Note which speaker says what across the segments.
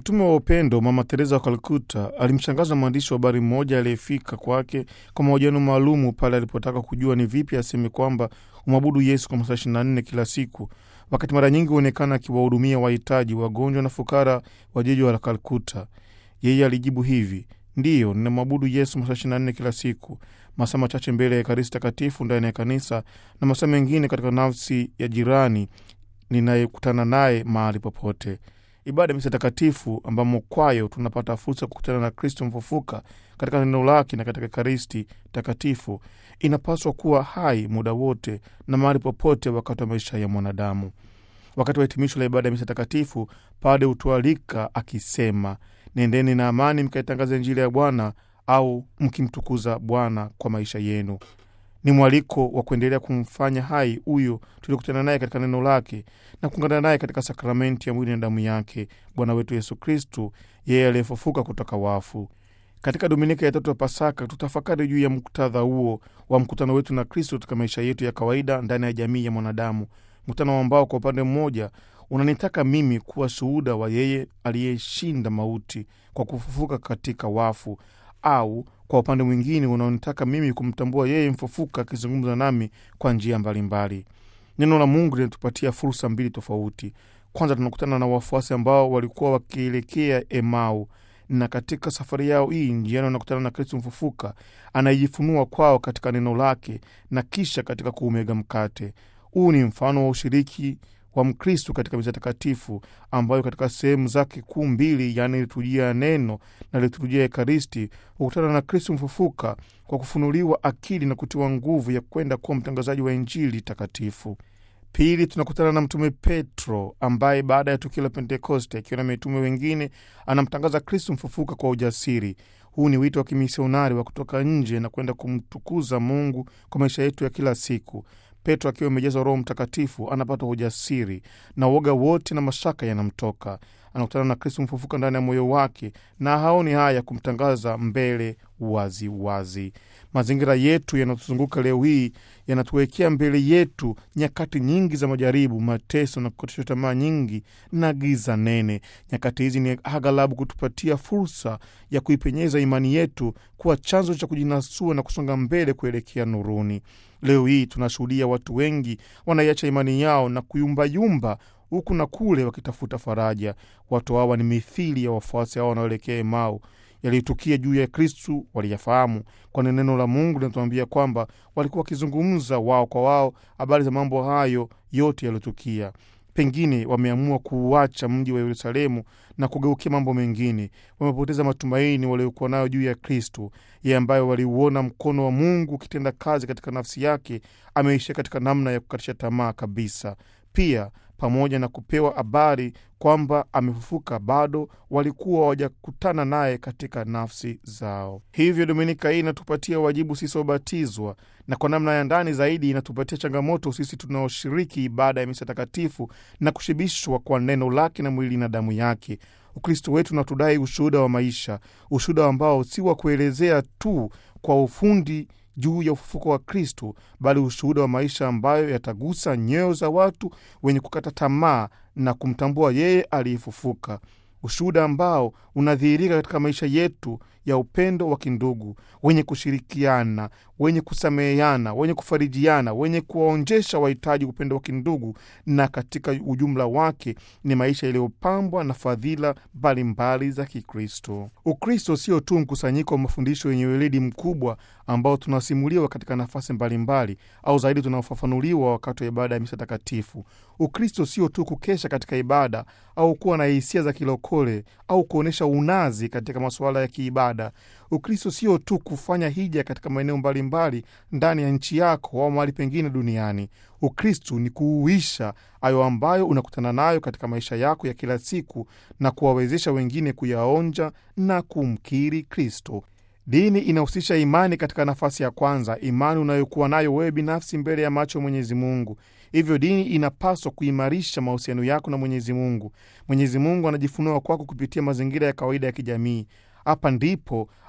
Speaker 1: Mtume wa upendo Mama Teresa wa Kalkuta alimshangaza mwandishi wa habari mmoja aliyefika kwake kwa mahojiano maalumu pale alipotaka kujua ni vipi aseme kwamba umwabudu Yesu kwa masaa 24 kila siku, wakati mara nyingi huonekana akiwahudumia wahitaji, wagonjwa na fukara wa jiji la Kalkuta. Yeye alijibu hivi: ndiyo, ninamwabudu Yesu masaa 24 kila siku, masaa machache mbele ya Ekaristi Takatifu ndani ya kanisa na masaa mengine katika nafsi ya jirani ninayekutana naye mahali popote. Ibada ya misa takatifu ambamo kwayo tunapata fursa ya kukutana na Kristo mfufuka katika neno lake na katika Ekaristi Takatifu inapaswa kuwa hai muda wote na mahali popote wakati wa maisha ya mwanadamu. Wakati wa hitimisho la ibada ya misa takatifu, pade hutualika akisema, nendeni na amani mkaitangaza Injili ya Bwana au mkimtukuza Bwana kwa maisha yenu. Ni mwaliko wa kuendelea kumfanya hai huyo tuliokutana naye katika neno lake na kuungana naye katika sakramenti ya mwili na damu yake Bwana wetu Yesu Kristu, yeye aliyefufuka kutoka wafu. Katika dominika ya tatu ya Pasaka tutafakari juu ya muktadha huo wa mkutano wetu na Kristo katika maisha yetu ya kawaida ndani ya jamii ya mwanadamu, mkutano ambao kwa upande mmoja unanitaka mimi kuwa shuhuda wa yeye aliyeshinda mauti kwa kufufuka katika wafu au kwa upande mwingine unaonitaka mimi kumtambua yeye mfufuka akizungumza nami kwa njia mbalimbali. Neno la Mungu linatupatia fursa mbili tofauti. Kwanza, tunakutana na wafuasi ambao walikuwa wakielekea Emau, na katika safari yao hii njiani wanakutana na Kristo mfufuka anayejifunua kwao katika neno lake na kisha katika kuumega mkate. Huu ni mfano wa ushiriki wa Mkristu katika misa takatifu ambayo katika sehemu zake kuu mbili, yaani liturujia ya neno na liturujia ya Ekaristi, hukutana na Kristu mfufuka kwa kufunuliwa akili na kutiwa nguvu ya kwenda kuwa mtangazaji wa Injili takatifu. Pili, tunakutana na Mtume Petro ambaye baada ya tukio la Pentekoste akiwa na mitume wengine anamtangaza Kristu mfufuka kwa ujasiri. Huu ni wito wa kimisionari wa kutoka nje na kwenda kumtukuza Mungu kwa maisha yetu ya kila siku. Petro akiwa amejazwa Roho Mtakatifu anapata ujasiri na uoga wote na mashaka yanamtoka. Anakutana na Kristu mfufuka ndani ya moyo wake na haoni haya kumtangaza mbele wazi wazi. Mazingira yetu yanayotuzunguka leo hii yanatuwekea mbele yetu nyakati nyingi za majaribu, mateso na kukatishwa tamaa nyingi na giza nene. Nyakati hizi ni aghalabu kutupatia fursa ya kuipenyeza imani yetu kuwa chanzo cha kujinasua na kusonga mbele kuelekea nuruni. Leo hii tunashuhudia watu wengi wanaiacha imani yao na kuyumbayumba huku na kule wakitafuta faraja. Watu hawa ni mithili ya wafuasi hao wanaoelekea Emau. Yaliyotukia juu ya Kristu waliyafahamu, kwani neno la Mungu linatuambia kwamba walikuwa wakizungumza wao kwa wao habari za mambo hayo yote yaliyotukia. Pengine wameamua kuuacha mji wa Yerusalemu na kugeukia mambo mengine. Wamepoteza matumaini waliokuwa nayo juu ya Kristu, yeye ambaye waliuona mkono wa Mungu ukitenda kazi katika nafsi yake, ameishia katika namna ya kukatisha tamaa kabisa. Pia pamoja na kupewa habari kwamba amefufuka, bado walikuwa hawajakutana naye katika nafsi zao. Hivyo dominika hii inatupatia wajibu sisi wabatizwa, na kwa namna ya ndani zaidi inatupatia changamoto sisi tunaoshiriki ibada ya misa takatifu na kushibishwa kwa neno lake na mwili na damu yake. Ukristo wetu natudai ushuhuda wa maisha, ushuhuda ambao si wa kuelezea tu kwa ufundi juu ya ufufuko wa Kristu, bali ushuhuda wa maisha ambayo yatagusa nyoyo za watu wenye kukata tamaa na kumtambua yeye aliyefufuka, ushuhuda ambao unadhihirika katika maisha yetu ya upendo wa kindugu, wenye kushirikiana, wenye kusameheana, wenye kufarijiana, wenye kuwaonjesha wahitaji upendo wa kindugu, na katika ujumla wake ni maisha yaliyopambwa na fadhila mbalimbali za Kikristo. Ukristo sio tu mkusanyiko wa mafundisho yenye weledi mkubwa ambao tunasimuliwa katika nafasi mbalimbali au zaidi tunaofafanuliwa wakati wa ibada ya misa takatifu. Ukristo sio tu kukesha katika ibada au kuwa na hisia za kilokole au kuonyesha unazi katika masuala ya kiibada. Ukristo sio tu kufanya hija katika maeneo mbalimbali ndani ya nchi yako au mahali pengine duniani. Ukristo ni kuuisha hayo ambayo unakutana nayo katika maisha yako ya kila siku na kuwawezesha wengine kuyaonja na kumkiri Kristo. Dini inahusisha imani katika nafasi ya kwanza, imani unayokuwa nayo wewe binafsi mbele ya macho ya Mwenyezi Mungu. Hivyo dini inapaswa kuimarisha mahusiano yako na Mwenyezi Mungu. Mwenyezi Mungu anajifunua kwako kupitia mazingira ya kawaida ya kijamii. Hapa ndipo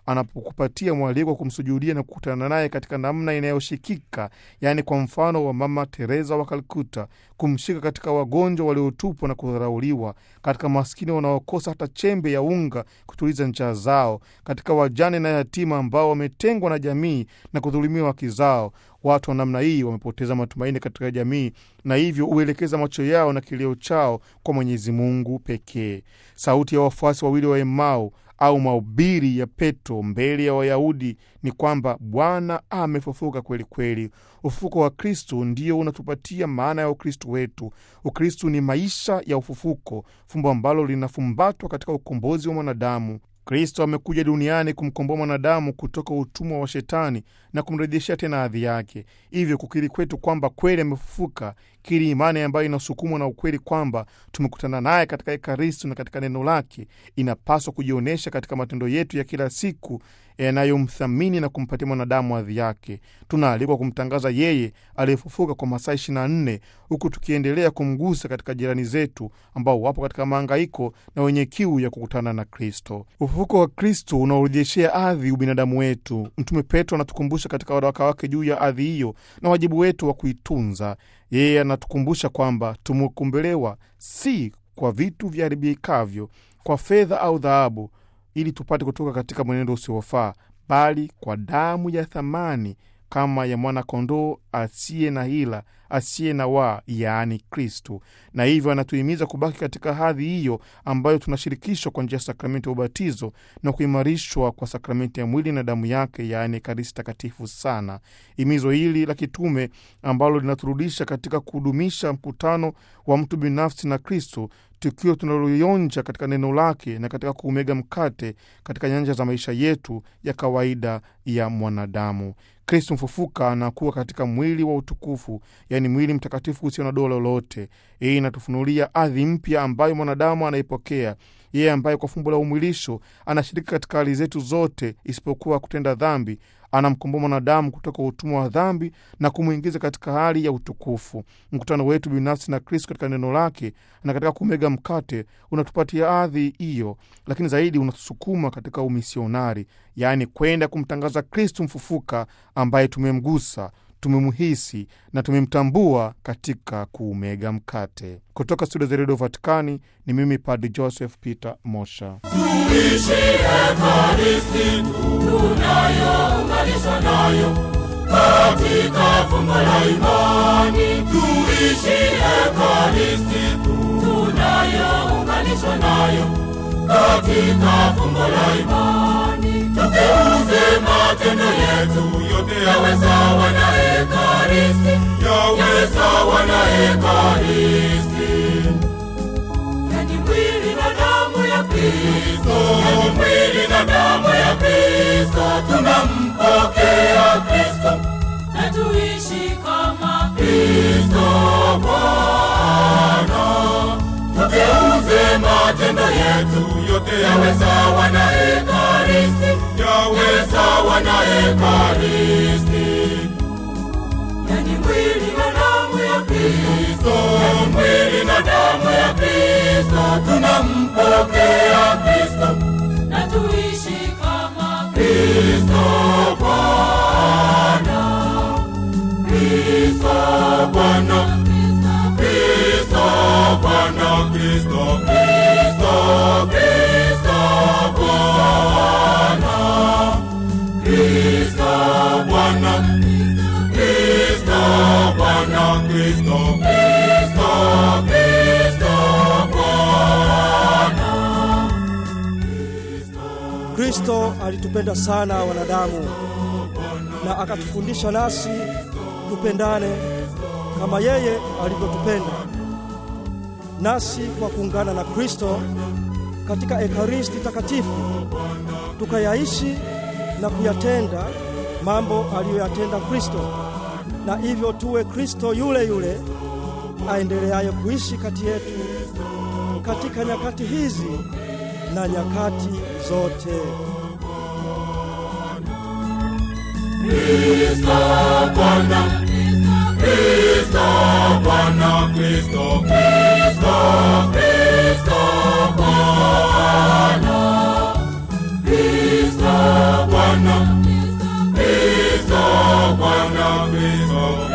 Speaker 1: anapokupatia mwaliko wa kumsujudia na kukutana naye katika namna inayoshikika, yaani kwa mfano wa Mama Teresa wa Kalkuta, kumshika katika wagonjwa waliotupwa na kudharauliwa, katika maskini wanaokosa hata chembe ya unga kutuliza njaa zao, katika wajane na yatima ambao wametengwa na jamii na kudhulumiwa haki zao. Watu wa namna hii wamepoteza matumaini katika jamii na hivyo huelekeza macho yao na kilio chao kwa Mwenyezi Mungu pekee. Sauti ya wafuasi wawili wa Emau au mahubiri ya Petro mbele ya Wayahudi ni kwamba Bwana amefufuka kweli kweli. Ufufuko wa Kristu ndio unatupatia maana ya Ukristu wetu. Ukristu ni maisha ya ufufuko, fumbo ambalo linafumbatwa katika ukombozi wa mwanadamu. Kristo amekuja duniani kumkomboa mwanadamu kutoka utumwa wa Shetani na kumrejeshea tena hadhi yake. Hivyo kukiri kwetu kwamba kweli amefufuka, kiri imani ambayo inasukumwa na ukweli kwamba tumekutana naye katika Ekaristi na katika neno lake, inapaswa kujionyesha katika matendo yetu ya kila siku yanayomthamini na kumpatia mwanadamu hadhi yake. Tunaalikwa kumtangaza yeye aliyefufuka kwa masaa 24 huku tukiendelea kumgusa katika jirani zetu ambao wapo katika mahangaiko na wenye kiu ya kukutana na Kristo. Ufufuko wa Kristo unaorejeshea ardhi ubinadamu wetu. Mtume Petro anatukumbusha katika waraka wake juu ya ardhi hiyo na wajibu wetu wa kuitunza. Yeye anatukumbusha kwamba tumekombolewa si kwa vitu viharibikavyo, kwa fedha au dhahabu ili tupate kutoka katika mwenendo usiofaa, bali kwa damu ya thamani kama ya mwana-kondoo asiye na hila, asiye na waa, yaani Kristu. Na hivyo anatuhimiza kubaki katika hadhi hiyo ambayo tunashirikishwa kwa njia ya sakramenti ya ubatizo na kuimarishwa kwa sakramenti ya mwili na damu yake, yaani Ekaristi Takatifu sana. Himizo hili la kitume ambalo linaturudisha katika kudumisha mkutano wa mtu binafsi na Kristo tukio tunalolionja katika neno lake na katika kuumega mkate katika nyanja za maisha yetu ya kawaida ya mwanadamu. Kristo mfufuka anakuwa katika mwili wa utukufu, yaani mwili mtakatifu usio na doa lolote. Hii inatufunulia ardhi mpya ambayo mwanadamu anaipokea yeye, ambaye kwa fumbo la umwilisho anashiriki katika hali zetu zote isipokuwa kutenda dhambi. Anamkomboa mwanadamu kutoka utumwa wa dhambi na kumwingiza katika hali ya utukufu. Mkutano wetu binafsi na Kristo katika neno lake na katika kumega mkate unatupatia ardhi hiyo, lakini zaidi unatusukuma katika umisionari, yaani kwenda kumtangaza Kristo mfufuka ambaye tumemgusa tumemhisi na tumemtambua katika kuumega mkate. Kutoka studio za redio Vatikani ni mimi Padri Joseph Peter Mosha.
Speaker 2: Tuishi Ekaristi tunayounganishwa nayo katika fumbo la imani. Tuishi Ekaristi tunayounganishwa nayo katika fumbo la imani. Tugeuze matendo yetu yote yawe sawa na Ekaristi, yawe sawa na Ekaristi. Yani mwili na damu ya Kristo, yani mwili na damu ya Kristo, tunampokea Kristo na tuishi kama Kristo Bwana. Tugeuze matendo yetu yote yawe sawa na Ekaristi, yawe sawa na Ekaristi. Yani mwili na damu ya Kristo, yani mwili na damu ya Kristo, tunampokea Kristo na tuishi kama Kristo Bwana. Kristo Bwana, Kristo Bwana, Kristo, Kristo, Kristo Bwana, Kristo Bwana, Kristo Bwana, Kristo, Kristo, Kristo Bwana.
Speaker 3: Kristo alitupenda sana wanadamu na akatufundisha nasi tupendane kama yeye alivyotupenda. Nasi kwa kuungana na Kristo katika Ekaristi Takatifu tukayaishi na kuyatenda mambo aliyoyatenda Kristo, na hivyo tuwe Kristo yule yule aendeleaye kuishi kati yetu katika nyakati hizi na nyakati zote.
Speaker 2: Kristo Bwana, Kristo Bwana, Kristo, Kristo, Kristo Bwana, Kristo Bwana, Kristo Bwana, Kristo